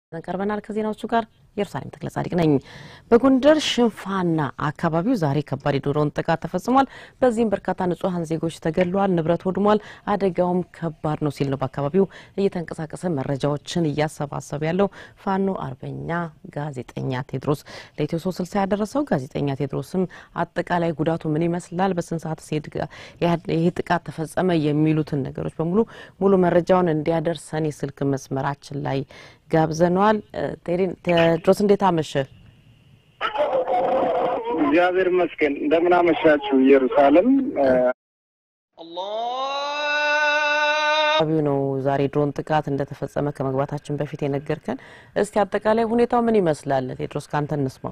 ቀርበናል። ከዜናዎቹ ጋር ኢየሩሳሌም ተክለ ጻድቅ ነኝ። በጎንደር ሽንፋና አካባቢው ዛሬ ከባድ የድሮን ጥቃት ተፈጽሟል። በዚህም በርካታ ንጹሐን ዜጎች ተገድለዋል፣ ንብረት ወድሟል። አደጋውም ከባድ ነው ሲል ነው በአካባቢው እየተንቀሳቀሰ መረጃዎችን እያሰባሰበ ያለው ፋኖ አርበኛ ጋዜጠኛ ቴድሮስ ለኢትዮ ሶስት ስልሳ ያደረሰው ጋዜጠኛ ቴድሮስም አጠቃላይ ጉዳቱ ምን ይመስላል፣ በስንት ሰዓት ይህ ጥቃት ተፈጸመ የሚሉትን ነገሮች በሙሉ ሙሉ መረጃውን እንዲያደርሰን የስልክ መስመራችን ላይ ጋብዘነዋል። ቴድሮስ እንዴት አመሸ? እግዚአብሔር ይመስገን። እንደምን አመሻችሁ ኢየሩሳሌም። አካባቢው ነው ዛሬ ድሮን ጥቃት እንደተፈጸመ ከመግባታችን በፊት የነገርከን። እስቲ አጠቃላይ ሁኔታው ምን ይመስላል? ቴድሮስ ከአንተ እንስማው።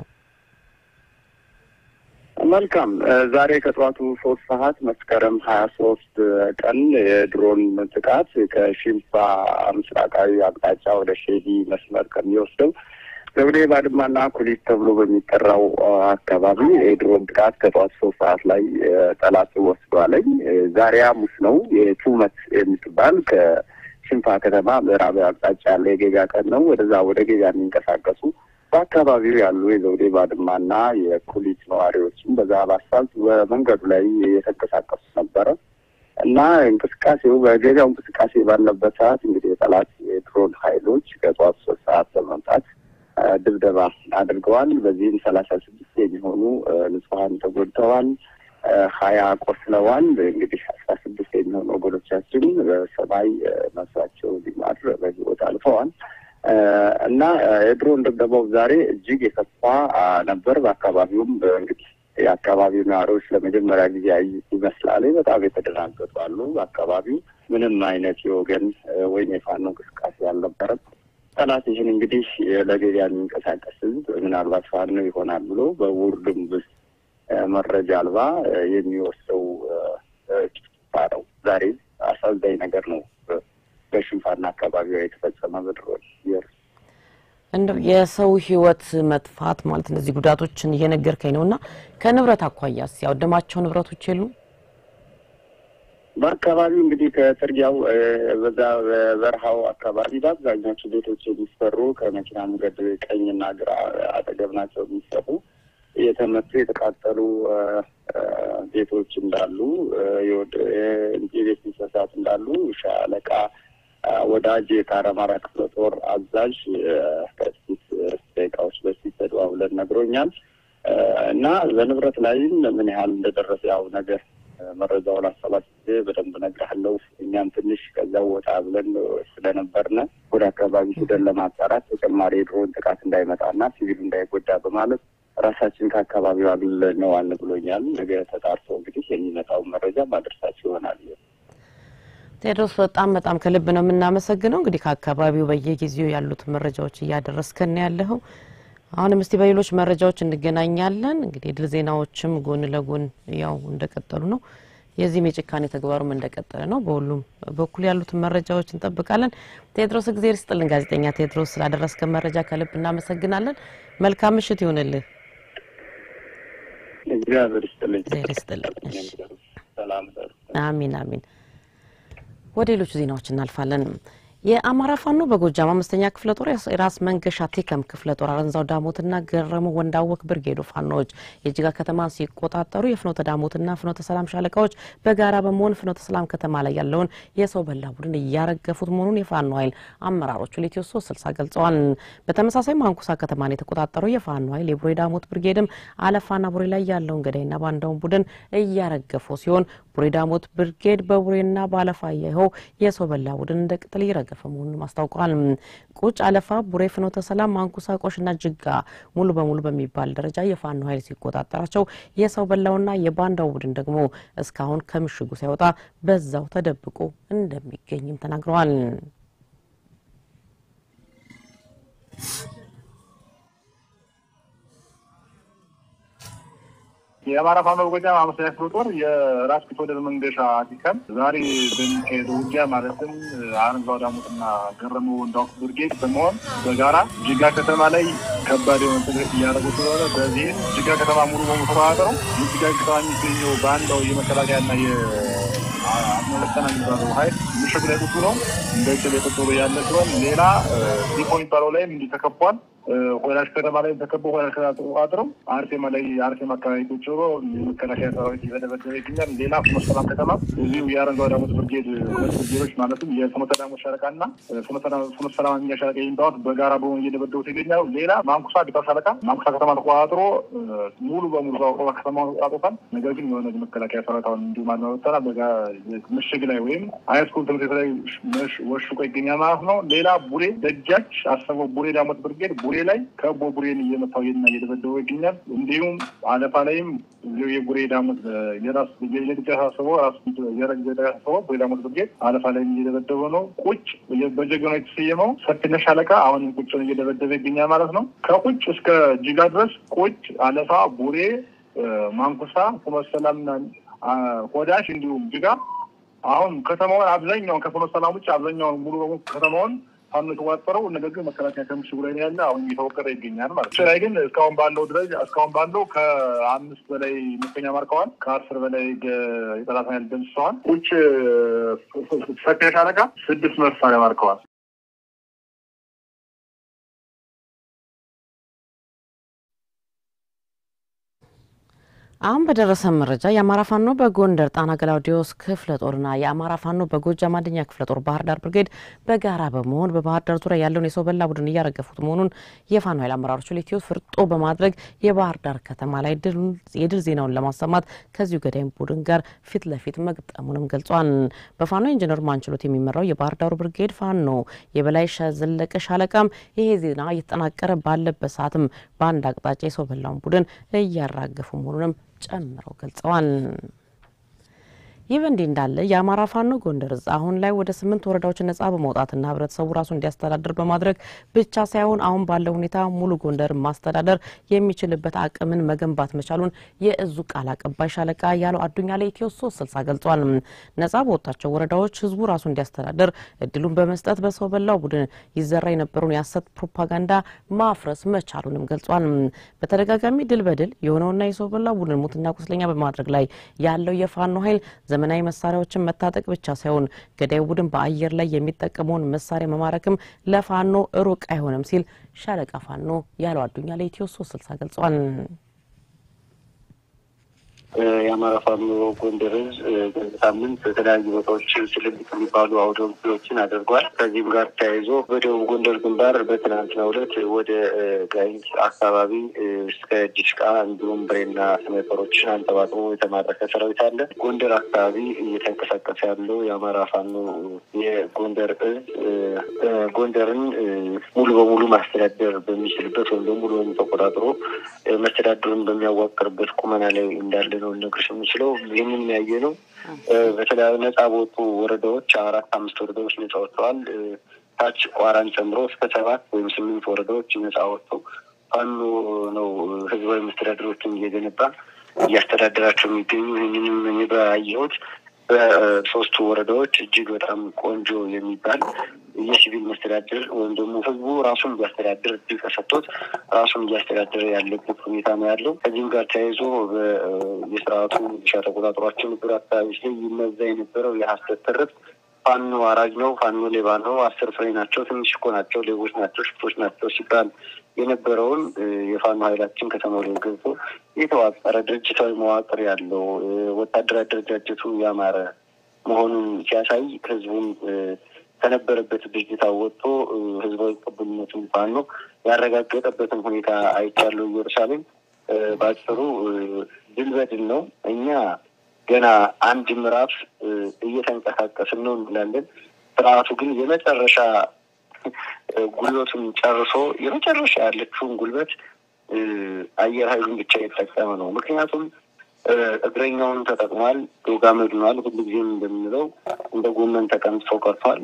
መልካም። ዛሬ ከጠዋቱ ሶስት ሰዓት መስከረም ሀያ ሶስት ቀን የድሮን ጥቃት ከሺምባ ምስራቃዊ አቅጣጫ ወደ ሼዲ መስመር ከሚወስደው ዘውዴ ባድማና ኩሊት ተብሎ በሚጠራው አካባቢ የድሮን ጥቃት ከጠዋት ሶስት ሰዓት ላይ ጠላት ወስዷለኝ። ዛሬ ሐሙስ ነው። የቱመት የምትባል ከሽንፋ ከተማ ምዕራባዊ አቅጣጫ ያለ የጌጋ ቀን ነው። ወደዛ ወደ ጌጋ የሚንቀሳቀሱ በአካባቢው ያሉ የዘውዴ ባድማና የኩሊት ነዋሪዎችም በዛ በአስፋልት በመንገዱ ላይ የተንቀሳቀሱ ነበረ እና እንቅስቃሴው በገበያው እንቅስቃሴ ባለበት ሰዓት እንግዲህ የጠላት የድሮን ኃይሎች ከጠዋት ሶስት ሰዓት በመምጣት ድብደባ አድርገዋል። በዚህም ሰላሳ ስድስት የሚሆኑ ንጹሐን ተጎድተዋል፣ ሀያ ቆስለዋል። እንግዲህ አስራ ስድስት የሚሆኑ ወገኖቻችን በሰማይ ነፍሳቸው ሊማር በሕይወት አልፈዋል። እና የድሮን ድብደባው ዛሬ እጅግ የከፋ ነበር። በአካባቢውም እንግዲህ የአካባቢው ነዋሪዎች ለመጀመሪያ ጊዜ ይመስላል በጣም የተደናገጡ አሉ። በአካባቢው ምንም አይነት የወገን ወይም የፋኖ እንቅስቃሴ አልነበረም። ጠላት ይህን እንግዲህ ለገበያ የሚንቀሳቀስ ህዝብ ምናልባት ፋኖ ይሆናል ብሎ በውር ድንብስ መረጃ አልባ የሚወስደው ጭፍጨፋ ነው። ዛሬ አሳዛኝ ነገር ነው። በሽንፋና አካባቢዋ የተፈጸመ በድሮን እንደው የሰው ህይወት መጥፋት ማለት እነዚህ ጉዳቶችን እየነገርከኝ ነው እና ከንብረት አኳያስ ያወደማቸው ንብረቶች የሉም? በአካባቢው እንግዲህ ከጥርጊያው በዛ በበረሃው አካባቢ በአብዛኛዎቹ ቤቶች የሚሰሩ ከመኪና መንገድ ቀኝና ግራ አጠገብ ናቸው የሚሰሩ የተመቱ የተቃጠሉ ቤቶች እንዳሉ የቤት እንስሳት እንዳሉ ሻለቃ ወዳጅ የካራማራ ክፍለ ጦር አዛዥ ከጥቂት ደቂቃዎች በፊት ተደዋውለን ነግሮኛል። እና በንብረት ላይም ምን ያህል እንደደረሰ ያው ነገር መረጃውን አሰባስቤ በደንብ እነግርሃለሁ። እኛም ትንሽ ከዛው ወጣ ብለን ስለነበርነ ወደ አካባቢ ሂደን ለማጣራት ተጨማሪ የድሮን ጥቃት እንዳይመጣና ሲቪሉ እንዳይጎዳ በማለት ራሳችን ከአካባቢው አግልለነዋል ብሎኛል። ነገ ተጣርቶ እንግዲህ የሚመጣውን መረጃ ማድረሳቸው ይሆናል። ቴድሮስ በጣም በጣም ከልብ ነው የምናመሰግነው። እንግዲህ ከአካባቢው በየጊዜው ያሉትን መረጃዎች እያደረስከን ያለኸው አሁንም እስቲ በሌሎች መረጃዎች እንገናኛለን። እንግዲህ የድል ዜናዎችም ጎን ለጎን ያው እንደቀጠሉ ነው። የዚህም የጭካኔ ተግባሩም እንደቀጠለ ነው። በሁሉም በኩል ያሉትን መረጃዎች እንጠብቃለን። ቴድሮስ እግዜር ይስጥልን። ጋዜጠኛ ቴድሮስ ስላደረስከን መረጃ ከልብ እናመሰግናለን። መልካም ምሽት ይሁንልህ። እግዚአብሔር ይስጥልኝ። እግዜር ይስጥልኝ። ሰላም አሚን አሚን። ወደ ሌሎቹ ዜናዎች እናልፋለን። የአማራ ፋኖ በጎጃም አምስተኛ ክፍለ ጦር የራስ መንገሻ ቴከም ክፍለ ጦር አረንዛው ዳሞትና ገረሙ ወንዳወክ ብርጌዶ ፋኖዎች የጅጋ ከተማን ሲቆጣጠሩ የፍኖተ ዳሞትና ፍኖተ ሰላም ሻለቃዎች በጋራ በመሆን ፍኖተ ሰላም ከተማ ላይ ያለውን የሰው በላ ቡድን እያረገፉት መሆኑን የፋኖ ኃይል አመራሮቹ ለኢትዮ ሶስት ስልሳ ገልጸዋል። በተመሳሳይ ማንኩሳ ከተማን የተቆጣጠረው የፋኖ ኃይል የቡሬ ዳሞት ብርጌድም አለፋና ቡሬ ላይ ያለውን ገዳይና ባንዳውን ቡድን እያረገፉ ሲሆን ቡሬ ዳሞት ብርጌድ በቡሬና በአለፋ ያይኸው የሰው በላ ቡድን እንደ ቅጠል እየረገፈ መሆኑን አስታውቀዋል። ቁጭ፣ አለፋ፣ ቡሬ፣ ፍኖተ ሰላም፣ ማንኩሳ፣ ቆሽና ጅጋ ሙሉ በሙሉ በሚባል ደረጃ የፋኖ ኃይል ሲቆጣጠራቸው የሰው በላውና የባንዳው ቡድን ደግሞ እስካሁን ከምሽጉ ሳይወጣ በዛው ተደብቆ እንደሚገኝም ተናግረዋል። የአማራ ፋኖ በጎጃም አምስተኛ ክፍለ ጦር የራስ ቢትወደድ መንገሻ ቲከም ዛሬ በሚካሄደው ውጊያ ማለትም አረንዛው ዳሞትና ገረሙ ወንዳውቅ ብርጌድ በመሆን በጋራ ጅጋ ከተማ ላይ ከባድ የሆነ ትግት እያደረጉ ስለሆነ በዚህም ጅጋ ከተማ ሙሉ በሙሉ ተቆጣጠረው የጅጋ ከተማ የሚገኘው በአንዳው የመከላከያና መበተና የሚባለው ሀይል ምሽግ ላይ ቁጭ ነው እንደ ጭል የቁጭ ብሎ ያለ ሲሆን ሌላ ዲፖ የሚባለው ላይም እንዲህ ተከቧል። ሆላሽ ከተማ ላይ ተከቦ ሆላሽ ከተማ ተቆጣጥረው አርሴማ ላይ አርሴማ አካባቢ ቁጭ ብሎ የመከላከያ ሰራዊት እየተደበደበ ይገኛል። ሌላ ፍኖተ ሰላም ከተማ እዚሁ የአረንጓዴ ዳሞት ብርጌድ ሁለት ብርጌዶች ማለትም የፍኖተ ዳሞት ሻለቃ እና ፍኖተ ሰላም እኛ ሻለቃ የሚባሉት በጋራ በሆኑ እየደበደቡት ይገኛሉ። ሌላ ማንኩሳ ቢታ ሻለቃ ማንኩሳ ከተማ ተቆጣጥሮ ሙሉ በሙሉ በአውሮባ ከተማ አጦታል። ነገር ግን የሆነ መከላከያ ሰራዊት አሁን እንዲሁ ማለመተና ምሽግ ላይ ወይም ሃይስኩል ትምህርት ቤት ላይ ወሽቆ ይገኛል ማለት ነው። ሌላ ቡሬ ደጃች አሰበው ቡሬ ዳሞት ብርጌድ ቡሬ ላይ ከቦ ቡሬን እየመታው ና እየደበደበው ይገኛል። እንዲሁም አለፋ ላይም የቡሬ ዳሞት የራስ የደሳሰበው ራሱ የደሳሰበው ቡሬ ዳሞት ብርጌድ አለፋ ላይም እየደበደበ ነው። ቁጭ በጀግኖ የተሰየመው ሰፊነሽ ሻለቃ አሁንም ቁጭን እየደበደበ ይገኛል ማለት ነው። ከቁጭ እስከ ጅጋ ድረስ ቁጭ፣ አለፋ፣ ቡሬ፣ ማንኩሳ፣ ፍኖተ ሰላምና ሆዳሽ እንዲሁም ጅጋ አሁን ከተማውን አብዛኛውን ከፍኖተ ሰላም ውጭ አብዛኛውን ሙሉ በሙሉ ከተማውን ፋኖ የተቆጣጠረው ነገር ግን መከላከያ ከምሽጉ ላይ ያለ አሁን እየተወቀረ ይገኛል ማለት ነው። ላይ ግን እስካሁን ባለው ደረጃ እስካሁን ባለው ከአምስት በላይ ምርኮኛ ማርከዋል። ከአስር በላይ የጠላት ኃይል ደምስሰዋል። ውጭ ሰፊ ሻለቃ ስድስት መሳሪያ ማርከዋል። አሁን በደረሰ መረጃ የአማራ ፋኖ በጎንደር ጣና ገላውዲዮስ ክፍለ ጦርና የአማራ ፋኖ በጎጃም አንደኛ ክፍለ ጦር ባህር ዳር ብርጌድ በጋራ በመሆን በባህር ዳር ዙሪያ ያለውን የሰው በላ ቡድን እያረገፉት መሆኑን የፋኖ ኃይል አመራሮች ለኢትዮ ፍርጦ በማድረግ የባህር ዳር ከተማ ላይ የድል ዜናውን ለማሰማት ከዚሁ ገዳይም ቡድን ጋር ፊት ለፊት መግጠሙንም ገልጿል። በፋኖ ኢንጂነር ማንችሎት የሚመራው የባህር ዳሩ ብርጌድ ፋኖ የበላይ ዘለቀ ሻለቃም ይሄ ዜና እየተጠናቀረ ባለበት ሰዓትም በአንድ አቅጣጫ የሰው በላውን ቡድን እያራገፉ መሆኑንም ጨምረው ገልጸዋል። ይህ በእንዲህ እንዳለ የአማራ ፋኖ ጎንደር እዝ አሁን ላይ ወደ ስምንት ወረዳዎች ነጻ በመውጣትና ህብረተሰቡ ራሱ እንዲያስተዳድር በማድረግ ብቻ ሳይሆን አሁን ባለው ሁኔታ ሙሉ ጎንደር ማስተዳደር የሚችልበት አቅምን መገንባት መቻሉን የእዙ ቃል አቀባይ ሻለቃ ያለው አዱኛ ለኢትዮ ሶስት ስልሳ ገልጿል። ነጻ በወጣቸው ወረዳዎች ህዝቡ ራሱ እንዲያስተዳድር እድሉን በመስጠት በሰው በላው ቡድን ይዘራ የነበረውን የሀሰት ፕሮፓጋንዳ ማፍረስ መቻሉንም ገልጿል። በተደጋጋሚ ድል በድል የሆነውና የሰው በላው ቡድን ሙትና ቁስለኛ በማድረግ ላይ ያለው የፋኖ ኃይል ዘመናዊ መሳሪያዎችን መታጠቅ ብቻ ሳይሆን ገዳይ ቡድን በአየር ላይ የሚጠቀመውን መሳሪያ መማረክም ለፋኖ ሩቅ አይሆንም ሲል ሻለቃ ፋኖ ያለው አዱኛ ለኢትዮ ሶስት ስልሳ ገልጿል። የአማራ ፋኖ ጎንደር እዝ በዚህ ሳምንት በተለያዩ ቦታዎች ትልልቅ የሚባሉ አውደ ውጊያዎችን አድርጓል። ከዚህም ጋር ተያይዞ በደቡብ ጎንደር ግንባር በትናንትናው ዕለት ወደ ጋይንት አካባቢ እስከ ዲሽቃ እንዲሁም ብሬና ስናይፐሮችን አንጠባጥቦ የተማረከ ሰራዊት አለ። ጎንደር አካባቢ እየተንቀሳቀሰ ያለው የአማራ ፋኖ የጎንደር እዝ ጎንደርን ሙሉ በሙሉ ማስተዳደር በሚችልበት ወይም ደግሞ ሙሉ በሙሉ ተቆጣጥሮ መስተዳድሩን በሚያዋቅርበት ቁመና ላይ እንዳለ ነው ልነግርሽ የምችለው። ይህንን ያየ ነው። በተለያዩ ነጻ በወጡ ወረዳዎች አራት አምስት ወረዳዎች ነጻ ወጥተዋል። ታች ቋራን ጨምሮ እስከ ሰባት ወይም ስምንት ወረዳዎች ነጻ ወጥተው ፋኖ ነው ህዝባዊ መስተዳድሮችን እየገነባ እያስተዳደራቸው የሚገኙ ይህንንም እኔ ባየሁት በሶስቱ ወረዳዎች እጅግ በጣም ቆንጆ የሚባል የሲቪል መስተዳድር ወይም ደግሞ ህዝቡ ራሱን እያስተዳድር እድል ተሰጥቶት ራሱን እያስተዳደረ ያለበት ሁኔታ ነው ያለው። ከዚህም ጋር ተያይዞ የስርዓቱ ሻ ተቆጣጥሯቸው ነበር አካባቢዎች ላይ ይነዛ የነበረው የሀሰት ትርክት ፋኖ አራጅ ነው፣ ፋኖ ሌባ ነው፣ አስር ፍሬ ናቸው፣ ትንሽ እኮ ናቸው፣ ሌቦች ናቸው፣ ሽፍቶች ናቸው ሲባል የነበረውን የፋኖ ኃይላችን ከተማው ላይ ገብቶ የተዋቀረ ድርጅታዊ መዋቅር ያለው ወታደራዊ አደረጃጀቱ ያማረ መሆኑን ሲያሳይ ህዝቡን ከነበረበት ድርጅት ወጥቶ ህዝባዊ ቅቡልነቱን ፋኖ ያረጋገጠበትን ሁኔታ አይቻለሁ። ኢየሩሳሌም በአጭሩ ድል በድል ነው። እኛ ገና አንድ ምዕራፍ እየተንቀሳቀስን ነው እንላለን። ስርዓቱ ግን የመጨረሻ ጉልበቱን ጨርሶ የመጨረሻ ያለችውን ጉልበት አየር ኃይሉን ብቻ የተጠቀመ ነው። ምክንያቱም እግረኛውን ተጠቅሟል፣ ዶጋ መድኗል። ሁሉ ጊዜም እንደምንለው እንደ ጎመን ተቀምጦ ቀርቷል።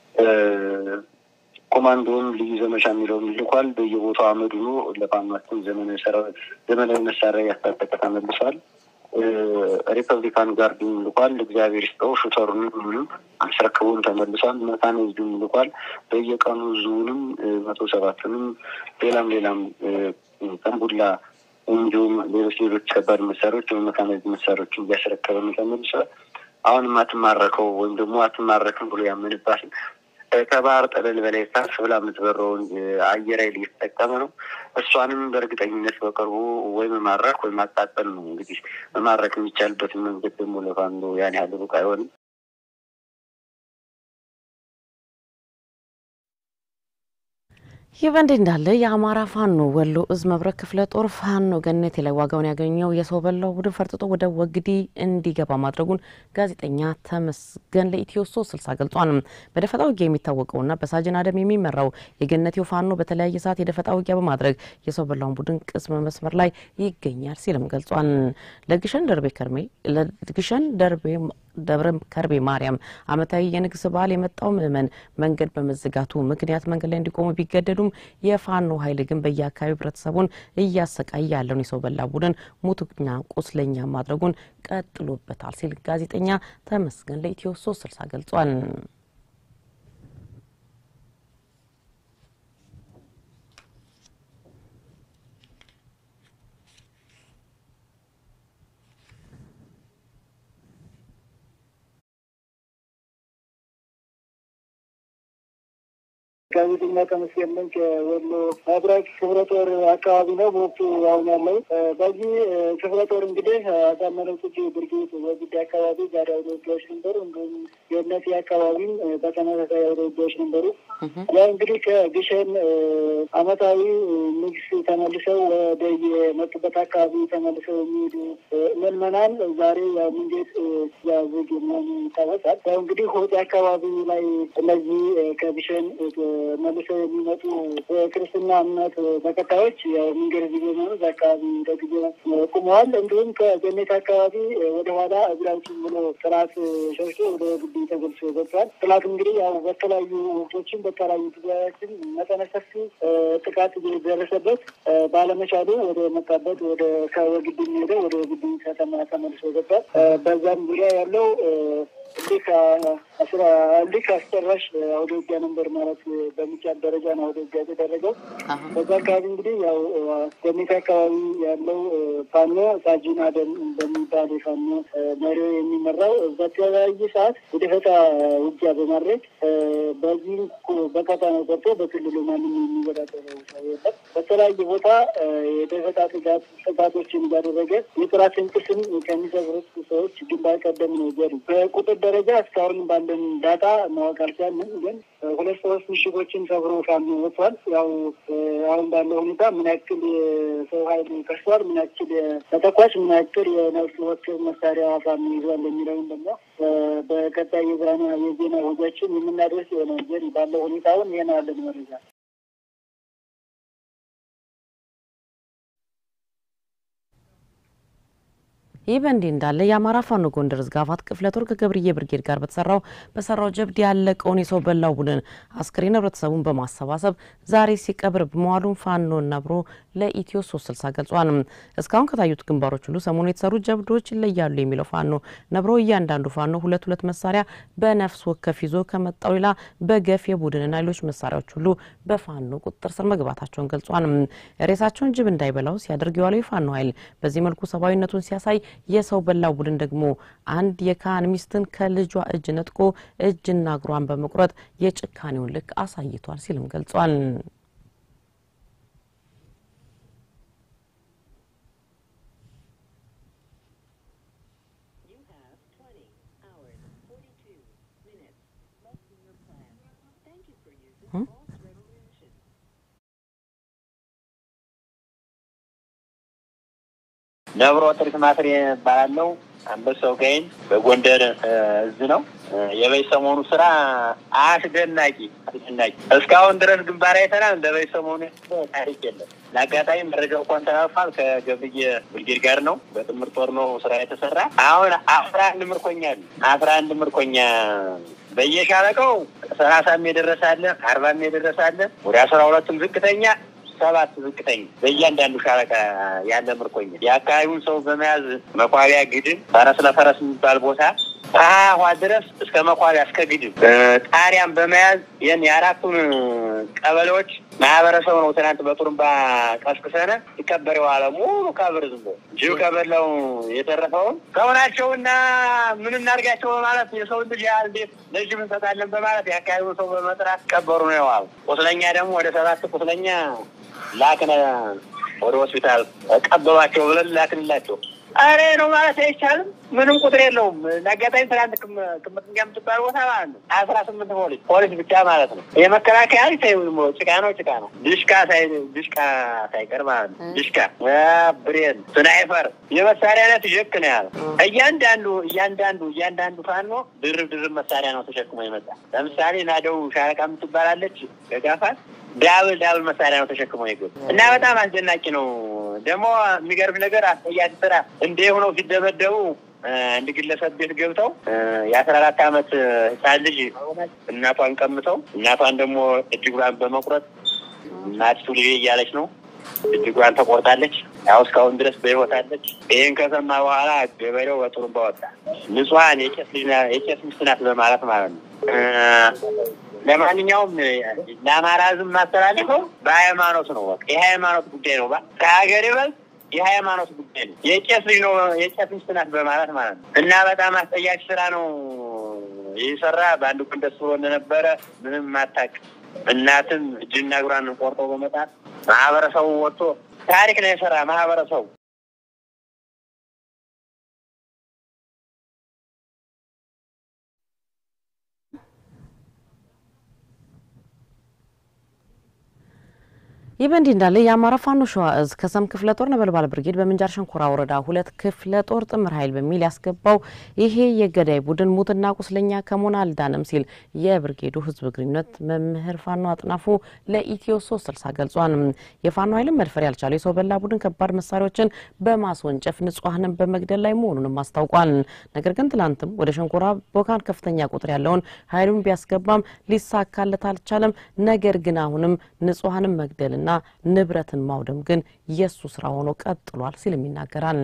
ኮማንዶውን ልዩ ዘመቻ የሚለውን ልኳል። በየቦታው አመድኖ ለፋኗችን ዘመናዊ መሳሪያ እያስታጠቀ ተመልሷል። ሪፐብሊካን ጋርድን ልኳል። እግዚአብሔር ይስጠው። ሹተሩንም ምንም አስረክቡን ተመልሷል። መካናይዝዱን ልኳል። በየቀኑ ዙንም መቶ ሰባትንም ሌላም ሌላም ጠንቡላ እንዲሁም ሌሎች ሌሎች ከባድ መሳሪያዎች ወይም መካናይዝድ መሳሪያዎችን እያስረከበ ተመልሷል። አሁንም አትማረከው ወይም ደግሞ አትማረክም ብሎ ያምንባትን ከባህር ጠለል በላይ ከፍ ብላ የምትበረውን አየር ኃይል እየተጠቀመ ነው። እሷንም በእርግጠኝነት በቅርቡ ወይ መማረክ ወይ ማቃጠል ነው። እንግዲህ መማረክ የሚቻልበትን መንገድ ደግሞ ለፋኖ ያን ያህል ሩቅ አይሆንም። ይህ በእንዲህ እንዳለ የአማራ ፋኖ ወሎ እዝ መብረቅ ክፍለ ጦር ፋኖ ገነቴ ላይ ዋጋውን ያገኘው የሰው በላው ቡድን ፈርጥጦ ወደ ወግዲ እንዲገባ ማድረጉን ጋዜጠኛ ተመስገን ለኢትዮ ሶስት ስልሳ ገልጿል። በደፈጣ ውጊያ የሚታወቀውና በሳጅን አደም የሚመራው የገነቴው ፋኖ በተለያየ ሰዓት የደፈጣ ውጊያ በማድረግ የሰው በላውን ቡድን ቅስም መስመር ላይ ይገኛል ሲልም ገልጿል። ለግሸን ደርቤ ከርሜ ለግሸን ደርቤ ደብረ ከርቤ ማርያም ዓመታዊ የንግስ በዓል የመጣው ምዕመን መንገድ በመዘጋቱ ምክንያት መንገድ ላይ እንዲቆሙ ቢገደዱም የፋኖ ኃይል ግን በየአካባቢው ህብረተሰቡን እያሰቃየ ያለውን የሰው በላ ቡድን ሙትና ቁስለኛ ማድረጉን ቀጥሎበታል ሲል ጋዜጠኛ ተመስገን ለኢትዮ ሶስት ስልሳ ገልጿል። ጋዜጠኛ ተመስገን ነኝ ከወሎ መብረቅ ክፍለ ጦር አካባቢ ነው በወቅቱ አሁን ያለው። በዚህ ክፍለ ጦር እንግዲህ አሳመነው ጽጌ ብርጌድ በጉዳይ አካባቢ ዛሬ አውደ ውጊያዎች ነበሩ። እንዲሁም የእነቴ አካባቢም በተመሳሳይ አውደ ውጊያዎች ነበሩ። ያው እንግዲህ ከግሸን አመታዊ ንግስ ተመልሰው ወደ የመጡበት አካባቢ ተመልሰው የሚሄዱ ምዕመናን ዛሬ ያው መንገድ ያዝግ መሆኑ ይታወሳል። ያው እንግዲህ ሆጤ አካባቢ ላይ እነዚህ ከግሸን መልሰው የሚመጡ የክርስትና እምነት ተከታዮች ያው መንገድ ጊዜ መሆኑ አካባቢ ለጊዜ ቁመዋል። እንዲሁም ከገኔት አካባቢ ወደኋላ እግራችን ብሎ ጥላት ሸሽቶ ወደ ግቢ ተገልጾ ገብቷል። ጥላት እንግዲህ ያው በተለያዩ ወቅቶችን በተለያዩ ጊዜያችን መጠነ ሰፊ ጥቃት ደረሰበት ባለመቻሉ ወደ መጣበት ወደ ከወግዲ ሄደው ወደ ግቢ ከተማ ተመልሶ ገብቷል። በዛም ዙሪያ ያለው እንዲህ ከአስራ እንዲህ ከአስጨራሽ አውደ ውጊያ ነበር ማለት በሚቻል ደረጃ ነው አውደ ውጊያ የተደረገው። በዛ አካባቢ እንግዲህ ያው ገሜት አካባቢ ያለው ፋኖ ሳጂን አደም በሚባል የፋኖ መሪ የሚመራው በተለያየ ሰዓት የደፈጣ ውጊያ በማድረግ በዚህ በቀጠናው ገብቶ በክልሉ ማንም የሚወዳደረው ሰው የለም። በተለያየ ቦታ የደፈጣ ጥቃት ጥቃቶችን እያደረገ የጥራት እንቅስም ከሚሰብሩት ሰዎች ግንባር ቀደም ነው ገሩ በቁጥር ደረጃ እስካሁን ባለን ዳታ ማወቅ አልቻልንም። ግን ሁለት ሶስት ምሽጎችን ሰብሮ ፋኖ ወጥቷል። ያው አሁን ባለው ሁኔታ ምን ያክል የሰው ኃይል ከስቷል፣ ምን ያክል ተተኳሽ፣ ምን ያክል የነፍስ ወከፍ መሳሪያ ፋኖ ይዟል የሚለውን ደግሞ በቀጣይ የዛና የዜና ወጃችን የምናደርስ የሆነ ዘር ባለው ሁኔታውን ይህን አለን መረጃ ይህ በእንዲህ እንዳለ የአማራ ፋኖ ጎንደር ዝጋፋት ክፍለ ጦር ከገብርዬ ብርጌድ ጋር በተሰራው በሰራው ጀብድ ያለቀውን የሰው በላው ቡድን አስክሬን ህብረተሰቡን በማሰባሰብ ዛሬ ሲቀብር በመዋሉን ፋኖ ነብሮ ለኢትዮ ሶስት ስልሳ ገልጿል። እስካሁን ከታዩት ግንባሮች ሁሉ ሰሞኑ የተሰሩ ጀብዶች ይለያሉ የሚለው ፋኖ ነብሮ እያንዳንዱ ፋኖ ሁለት ሁለት መሳሪያ በነፍስ ወከፍ ይዞ ከመጣው ሌላ በገፍ የቡድንና ሌሎች መሳሪያዎች ሁሉ በፋኖ ቁጥጥር ስር መግባታቸውን ገልጿል። ሬሳቸውን ጅብ እንዳይበላው ሲያደርግ የዋለው የፋኖ ኃይል በዚህ መልኩ ሰብአዊነቱን ሲያሳይ የሰው በላው ቡድን ደግሞ አንድ የካህን ሚስትን ከልጇ እጅ ነጥቆ እጅና እግሯን በመቁረጥ የጭካኔውን ልክ አሳይቷል ሲልም ገልጿል። ነብሮ ጥርት ማፍሬ እባላለሁ። አንበሳው ጋይን በጎንደር እዝ ነው። የበይ ሰሞኑ ስራ አስደናቂ አስደናቂ እስካሁን ድረስ ግንባር አይተናል። እንደ በይ ሰሞኑ ታሪክ የለም። ለአጋጣሚ መረጃው እንኳን ተላልፏል። ከገብርዬ ብርጌድ ጋር ነው በጥምር ጦር ነው ስራ የተሰራ። አሁን አስራ አንድ ምርኮኛ አሉ። አስራ አንድ ምርኮኛ በየሻለቀው ሰላሳም የደረሰ አለ፣ አርባም የደረሰ አለ፣ ወደ አስራ ሁለትም ዝቅተኛ ሰባት ዝቅተኛ በእያንዳንዱ ሻለቃ ያለ ምርኮኛ የአካባቢውን ሰው በመያዝ መቋቢያ ግድም ፈረስ ለፈረስ የሚባል ቦታ አዋ ድረስ እስከ መኳሪያ እስከ ግድብ ጣሪያን በመያዝ ይህን የአራቱን ቀበሌዎች ማህበረሰቡ ነው ትናንት በጡሩምባ ቀስቅሰነ ሲከበር የዋለ ሙሉ ቀብር ዝም ብሎ ጅብ ከበላው የተረፈውን ሰውናቸውና ምን እናድርጋቸው በማለት የሰው ልጅ ያህል እንዴት ለጅብ እንሰጣለን በማለት የአካባቢው ሰው በመጥራት ቀበሩ ነው የዋሉ። ቁስለኛ ደግሞ ወደ ሰባት ቁስለኛ ላክነ ወደ ሆስፒታል ቀበሏቸው ብለን ላክንላቸው። አሬ ነው ማለት አይቻልም። ምንም ቁጥር የለውም። አጋጣሚ ትናንት ክምትኛ የምትባል ቦታ ማለት ነው አስራ ስምንት ፖሊስ ፖሊስ ብቻ ማለት ነው። የመከላከያ ጭቃ ነው ጭቃ ነው ድሽቃ ድሽቃ ሳይቀር ማለት ነው ድሽቃ፣ ብሬን፣ ስናይፈር የመሳሪያ አይነት ጀክ ነው ያለ። እያንዳንዱ እያንዳንዱ እያንዳንዱ ፋኖ ድርብ ድርብ መሳሪያ ነው ተሸክሞ ይመጣ። ለምሳሌ ናደው ሻለቃ የምትባላለች ገጋፋት ዳብል ዳብል መሳሪያ ነው ተሸክሞ ይገቡ እና በጣም አስደናቂ ነው። ደግሞ የሚገርም ነገር አስጠያቂ ስራ እንደ ሆነው ሲደበደቡ አንድ ግለሰብ ቤት ገብተው የአስራ አራት አመት ህፃን ልጅ እናቷን ቀምተው እናቷን ደግሞ እጅጉን በመቁረጥ እናቲቱ ልጄ እያለች ነው እጅጓን ተቆርጣለች። ያው እስካሁን ድረስ በህይወት አለች። ይህን ከሰማ በኋላ ገበሬው በጡሩምባ ወጣ። ንጹሐን የቄስ ሚስት ናት በማለት ማለት ነው። ለማንኛውም ለአማራ ህዝብ ማስተላለፈው በሃይማኖት ነው። በቃ የሃይማኖት ጉዳይ ነው። ከሀገር ይበልጥ የሃይማኖት ጉዳይ ነው። የቄስ ልጅ ነው የቄስ ሚስት ናት በማለት ማለት ነው። እና በጣም አስጠያቂ ስራ ነው ይህ ሰራ። በአንድ ቀን ደስ ብሎ እንደነበረ ምንም ማታቅ እናትም እጅና እግሯን ቆርጦ በመጣት ማህበረሰቡ ወጥቶ ታሪክ ነው የሰራ ማህበረሰቡ ይህ በእንዲህ እንዳለ የአማራ ፋኖ ሸዋ እዝ ከሰም ክፍለ ጦር ነበልባል ብርጌድ በምንጃር ሸንኮራ ወረዳ ሁለት ክፍለ ጦር ጥምር ኃይል በሚል ያስገባው ይሄ የገዳይ ቡድን ሙትና ቁስለኛ ከመሆን አልዳንም ሲል የብርጌዱ ህዝብ ግንኙነት መምህር ፋኖ አጥናፉ ለኢትዮ ሶስት ስልሳ ገልጿል። የፋኖ ኃይልን መድፈር ያልቻለ የሰው በላ ቡድን ከባድ መሳሪያዎችን በማስወንጨፍ ንጹሐንን በመግደል ላይ መሆኑንም አስታውቋል። ነገር ግን ትላንትም ወደ ሸንኮራ ቦካን ከፍተኛ ቁጥር ያለውን ኃይሉን ቢያስገባም ሊሳካለት አልቻለም። ነገር ግን አሁንም ንጹሐንን መግደልና ና ንብረትን ማውደም ግን የእሱ ስራ ሆኖ ቀጥሏል ሲልም ይናገራል።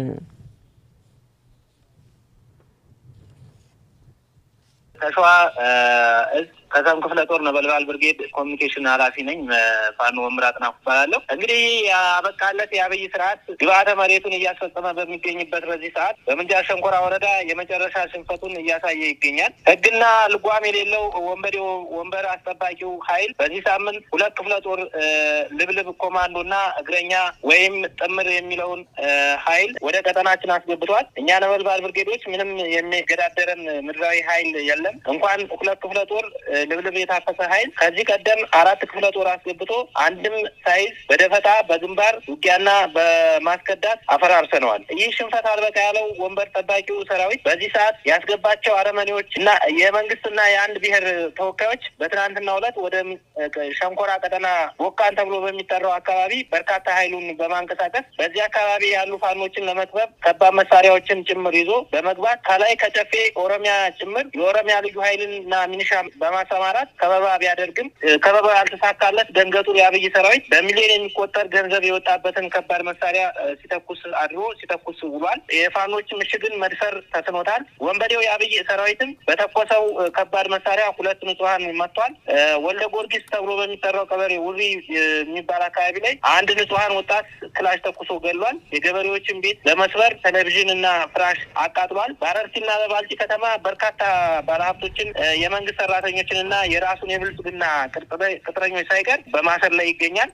ከሸዋ እዝ ከዛም ክፍለ ጦር ነበልባል ብርጌድ ኮሚኒኬሽን ኃላፊ ነኝ። ፋኖ መምህር አጥናፉ እባላለሁ። እንግዲህ ያበቃለት የአብይ ስርዓት ግብአተ መሬቱን እያስፈጸመ በሚገኝበት በዚህ ሰዓት በምንጃር ሸንኮራ ወረዳ የመጨረሻ ሽንፈቱን እያሳየ ይገኛል። ሕግና ልጓም የሌለው ወንበዴው ወንበር አስጠባቂው ኃይል በዚህ ሳምንት ሁለት ክፍለ ጦር ልብልብ ኮማንዶና እግረኛ ወይም ጥምር የሚለውን ኃይል ወደ ቀጠናችን አስገብቷል። እኛ ነበልባል ብርጌዶች ምንም የሚገዳደረን ምድራዊ ኃይል የለም። እንኳን ሁለት ክፍለ ጦር ልብልብ የታፈሰ ኃይል ከዚህ ቀደም አራት ክፍለ ጦር አስገብቶ አንድም ሳይዝ በደፈጣ በግንባር ውጊያና በማስከዳት አፈራርሰነዋል። ይህ ሽንፈት አልበቃ ያለው ወንበር ጠባቂው ሰራዊት በዚህ ሰዓት ያስገባቸው አረመኔዎች እና የመንግስትና የአንድ ብሔር ተወካዮች በትናንትናው ዕለት ወደ ሸንኮራ ቀጠና ቦካን ተብሎ በሚጠራው አካባቢ በርካታ ኃይሉን በማንቀሳቀስ በዚህ አካባቢ ያሉ ፋኖችን ለመክበብ ከባድ መሳሪያዎችን ጭምር ይዞ በመግባት ከላይ ከጨፌ ኦሮሚያ ጭምር የኦሮሚያ ልዩ ኃይልና ሚኒሻ በማሰማራት ከበባ ቢያደርግም ከበባ ያልተሳካለት ደንገጡር የአብይ ሰራዊት በሚሊዮን የሚቆጠር ገንዘብ የወጣበትን ከባድ መሳሪያ ሲተኩስ አድሮ ሲተኩስ ውሏል። የፋኖች ምሽግን መድፈር ተስኖታል። ወንበዴው የአብይ ሰራዊትም በተኮሰው ከባድ መሳሪያ ሁለት ንጹሀን መጥቷል። ወልደ ጊዮርጊስ ተብሎ በሚጠራው ቀበሌ ውሪ የሚባል አካባቢ ላይ አንድ ንጹሀን ወጣት ክላሽ ተኩሶ ገድሏል። የገበሬዎችን ቤት ለመስበር ቴሌቪዥን እና ፍራሽ አቃጥሏል። በአረርሲና በባልጪ ከተማ በርካታ ባለሀብቶችን የመንግስት ሰራተኞችን እና የራሱን የብልጽግና ቅጥረኞች ሳይቀር በማሰር ላይ ይገኛል።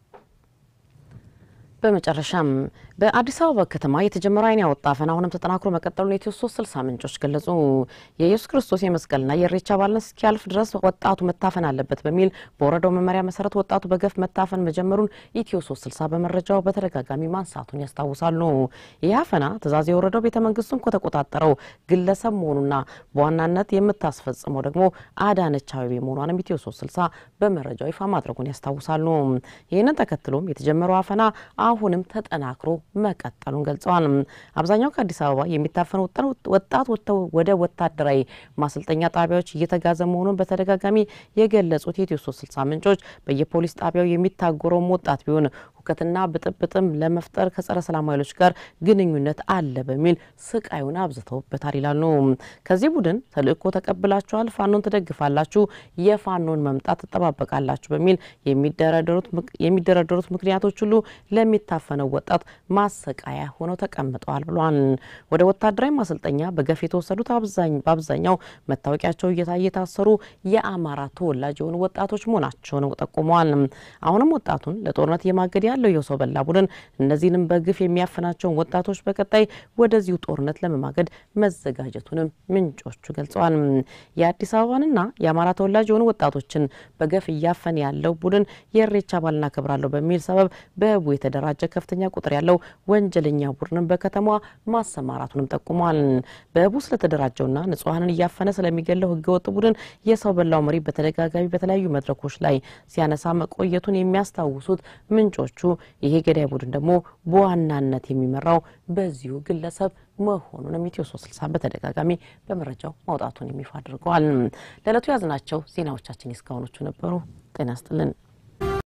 በመጨረሻም በአዲስ አበባ ከተማ የተጀመረው ዓይን ያወጣ አፈና አሁንም ተጠናክሮ መቀጠሉን የኢትዮ ሶስት ስልሳ ምንጮች ገለጹ። የኢየሱስ ክርስቶስ የመስቀልና የኢሬቻ በዓልን እስኪያልፍ ድረስ ወጣቱ መታፈን አለበት በሚል በወረዳው መመሪያ መሰረት ወጣቱ በገፍ መታፈን መጀመሩን ኢትዮ ሶስት ስልሳ በመረጃው በተደጋጋሚ ማንሳቱን ያስታውሳሉ። ይህ አፈና ትእዛዝ የወረደው ቤተ መንግስቱን ከተቆጣጠረው ግለሰብ መሆኑና በዋናነት የምታስፈጽመው ደግሞ አዳነች አቤቤ መሆኗንም ኢትዮ ሶስት ስልሳ በመረጃው ይፋ ማድረጉን ያስታውሳሉ። ይህንን ተከትሎም የተጀመረው አፈና አሁንም ተጠናክሮ መቀጠሉን ገልጸዋል። አብዛኛው ከአዲስ አበባ የሚታፈኑ ወጣት ወጥተው ወደ ወታደራዊ ማሰልጠኛ ጣቢያዎች እየተጋዘ መሆኑን በተደጋጋሚ የገለጹት የኢትዮ ሶስት ስልሳ ምንጮች በየፖሊስ ጣቢያው የሚታጎረውም ወጣት ቢሆን ሁከትና ብጥብጥም ለመፍጠር ከጸረ ሰላም ኃይሎች ጋር ግንኙነት አለ በሚል ስቃዩን አብዝተውበታል ይላሉ። ከዚህ ቡድን ተልእኮ ተቀብላችኋል፣ ፋኖን ትደግፋላችሁ፣ የፋኖን መምጣት ትጠባበቃላችሁ በሚል የሚደረደሩት ምክንያቶች ሁሉ ለሚታፈነው ወጣት ማሰቃያ ሆነው ተቀምጠዋል ብሏል። ወደ ወታደራዊ ማሰልጠኛ በገፍ የተወሰዱት በአብዛኛው መታወቂያቸው እየታየ የታሰሩ የአማራ ተወላጅ የሆኑ ወጣቶች መሆናቸውን ጠቁመዋል። አሁንም ወጣቱን ለጦርነት የማገድ ያለው የሰው በላ ቡድን እነዚህንም በግፍ የሚያፍናቸውን ወጣቶች በቀጣይ ወደዚሁ ጦርነት ለመማገድ መዘጋጀቱንም ምንጮቹ ገልጸዋል። የአዲስ አበባንና የአማራ ተወላጅ የሆኑ ወጣቶችን በገፍ እያፈነ ያለው ቡድን የእሬቻ በዓልን አከብራለሁ በሚል ሰበብ በህቡ የተደራጀ ከፍተኛ ቁጥር ያለው ወንጀለኛ ቡድንን በከተማዋ ማሰማራቱንም ጠቁመዋል። በህቡ ስለተደራጀውና ንጹሐንን እያፈነ ስለሚገለው ህገወጥ ቡድን የሰው በላው መሪ በተደጋጋሚ በተለያዩ መድረኮች ላይ ሲያነሳ መቆየቱን የሚያስታውሱት ምንጮቹ ይሄ ገዳይ ቡድን ደግሞ በዋናነት የሚመራው በዚሁ ግለሰብ መሆኑንም ኢትዮ ሶስት ስልሳ በተደጋጋሚ በመረጃው ማውጣቱን የሚፋ አድርገዋል። ለዕለቱ ያዝናቸው ዜናዎቻችን እስካሁኖቹ ነበሩ። ጤና ይስጥልን።